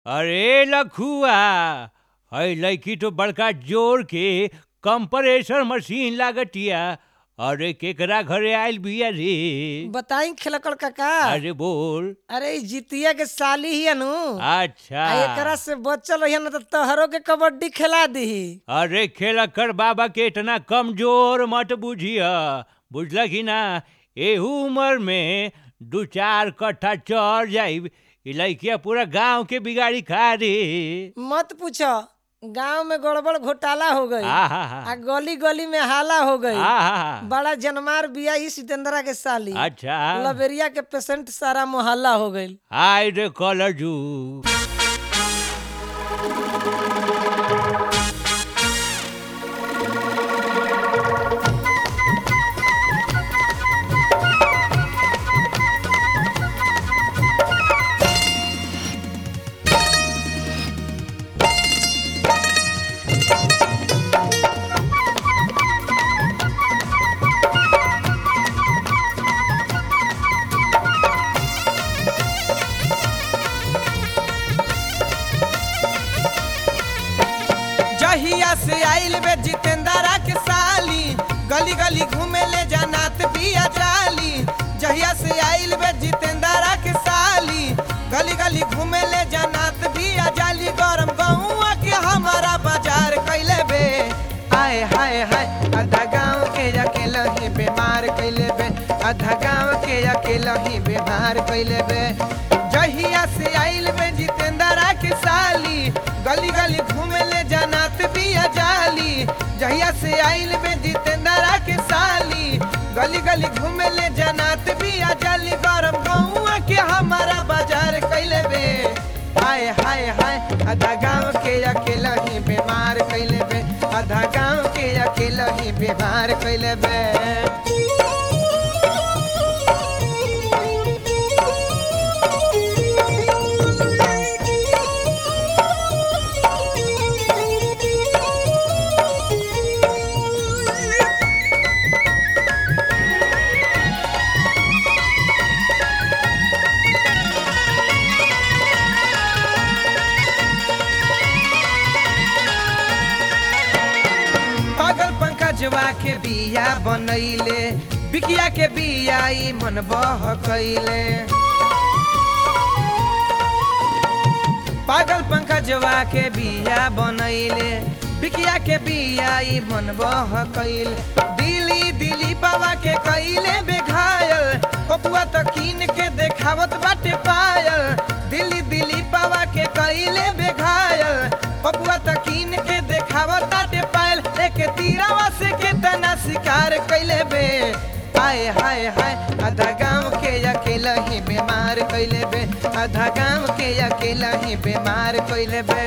अरे लखुआ है लड़की तो बड़का जोर के कंप्रेसर मशीन लागतिया अरे केकरा घरे आइल बिया रे बताई खिलकड़ काका अरे बोल अरे ई जितिया के साली ही नु अच्छा आ एकरा से बचल रही न तो तहरो के कबड्डी खिला दीही अरे खेलकर बाबा के इतना कमजोर मत बुझिया बुझल कि ना एहू उम्र में दू चार कट्ठा चढ़ जाइब ई लड़किया पूरा गांव के बिगाड़ी खा रे मत पूछो गांव में गड़बड़ घोटाला हो गई आहा आ गली गली में हाला हो गई आहा बड़ा जनमार बिया ही सितेंद्रा के साली अच्छा लबेरिया के पेशेंट सारा मोहल्ला हो गई हाय रे कलजू जहिया से आइल बे जितेंद्रा के साली गली गली घूमे ले जनात बिया जाली जहिया से आइल बे जितेंद्रा के साली गली गली घूमे ले जनात बिया जाली गरम गहुआ के हमारा बाजार कैले बे आए हाय हाय आधा गांव के अकेला ही बीमार कैले बे आधा गांव के अकेला ही बीमार कैले बे जहिया से आइल बे जितेंद्रा के साली गली गली घूमे ले जनात बिया जाली जहिया से आइल बे जितेंद्रा के साली गली गली घूमे ले जनात बिया जाली गरम गहुआ के हमारा बाजार कैले बे हाय हाय हाय आधा गांव के अकेला ही बीमार कैले बे आधा गांव के अकेला ही बीमार कैले बे पागल पंकजवा के बिया बनैले बिकिया के बिया ई मन बहकैले पागल पंकजवा के बिया बनैले बिकिया के बिया ई मन बहकैल दिली दिली बाबा के कैले बेघायल पपुआ त कीन के देखावत बाटे पायल दिली दिली बाबा के कैले बेघायल पपुआ त कीन के देखावत बाटे पायल एक तीरावा से के तना शिकार कैले बे हाय हाय हाय आधा गांव के अकेला ही बीमार कैले बे आधा गांव के अकेला ही बीमार कैले बे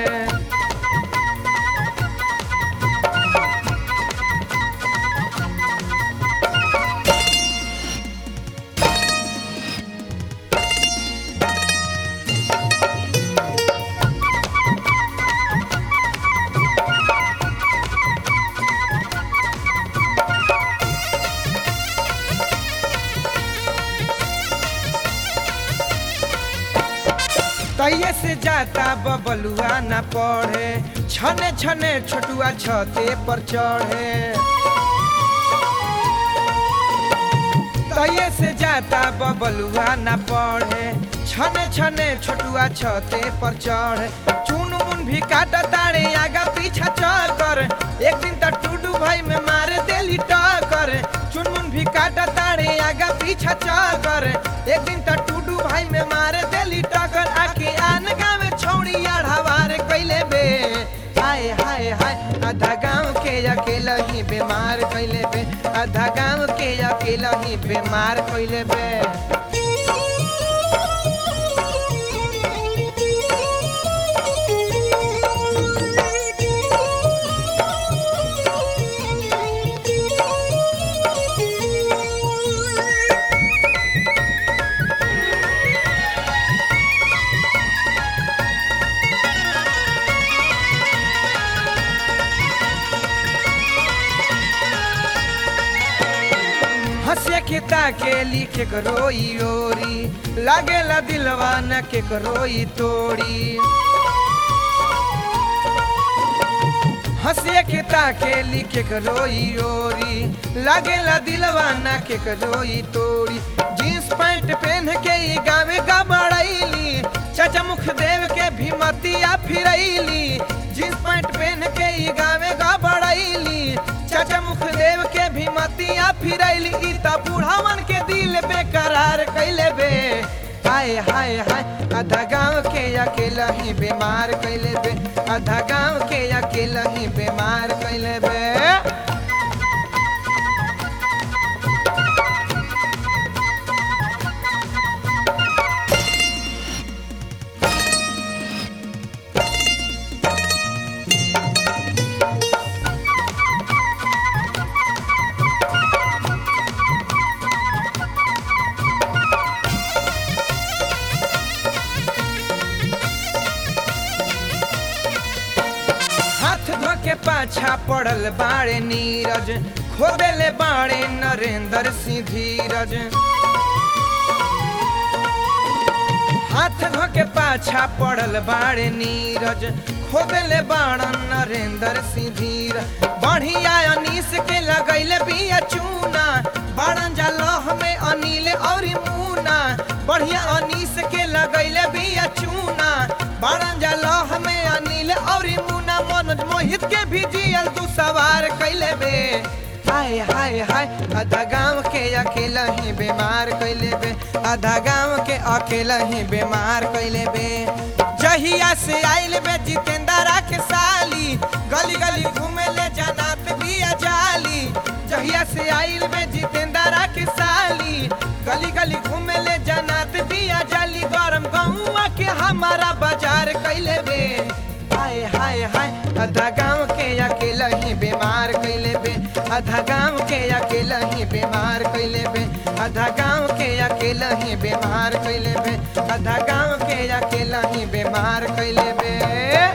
तैये से जाता बबलुआ न पढ़े छने छने छोटुआ छते पर चढ़े तैये से जाता बबलुआ न पढ़े छने छने छोटुआ छते पर चढ़े चुन मुन भी काटा तारे आगा पीछा चक्कर एक दिन त टूडू भाई में मारे देली टक्कर चुन मुन भी काटा तारे आगा पीछा चक्कर एक दिन त टूडू भाई में मारे देली टक्कर आके आन गाँव छौड़ी आढ़ावार कैले बे हाय हाय हाय आधा गांव के अकेला ही बीमार कैले बे आधा गांव के अकेला ही बीमार कैले बे हंसे के ताके लिखे करो ओरी लागेला दिलवा न केकरो ई तोड़ी हंसिए के ताके लिखे रोई ओरी लागेला दिलवा ना के रोई तोड़ी जींस पैंट पहन के ई गावे गबड़ैली चाचा मुख देव के भी मतिया फिरैली जींस पैंट पहन के ई गावे गबड़ैली चाचा मुख देव के भी मतिया फिरैली ई त बूढ़ावन के दिल बेकरार कैले बे हाय हाय हाय आधा गांव के अकेला ही बीमार कैले बे आधा गांव के अकेला ही बीमार कैले बे हाथ धो के पाछा पड़ल बाड़े नीरज खोदेले बाड़े नरेंद्र सिंह धीरज हाथ धो के पाछा पड़ल बाड़े नीरज खोदेले बाड़न नरेंद्र सिंह धीर बढ़िया अनीस के लगैले बिया चूना बाड़न जालह में अनिल और मुना बढ़िया अनीस के लगैले बिया चूना बाड़न जालह में अनिल और मुना मनोज मोहित के भी जियल तू सवार कैले बे हाय हाय हाय आधा गांव के अकेला ही बीमार कैले बे आधा गांव के अकेला ही बीमार कैले बे जहिया से आइल बे जितेंद्रा के साली गली गली घूमे ले जाना पे बिया जाली जहिया से आइल बे जितेंद्रा के साली गली गली घूमे ले जाना पे बिया जाली गरम गहुआ के हमारा बाजार कैले बे हाय हाय हाय आधा गांव के अकेला ही बीमार कैले बे आधा गांव के अकेला ही बीमार कैले बे आधा गांव के अकेला ही बीमार कैले बे आधा गांव के अकेला ही बीमार कैले बे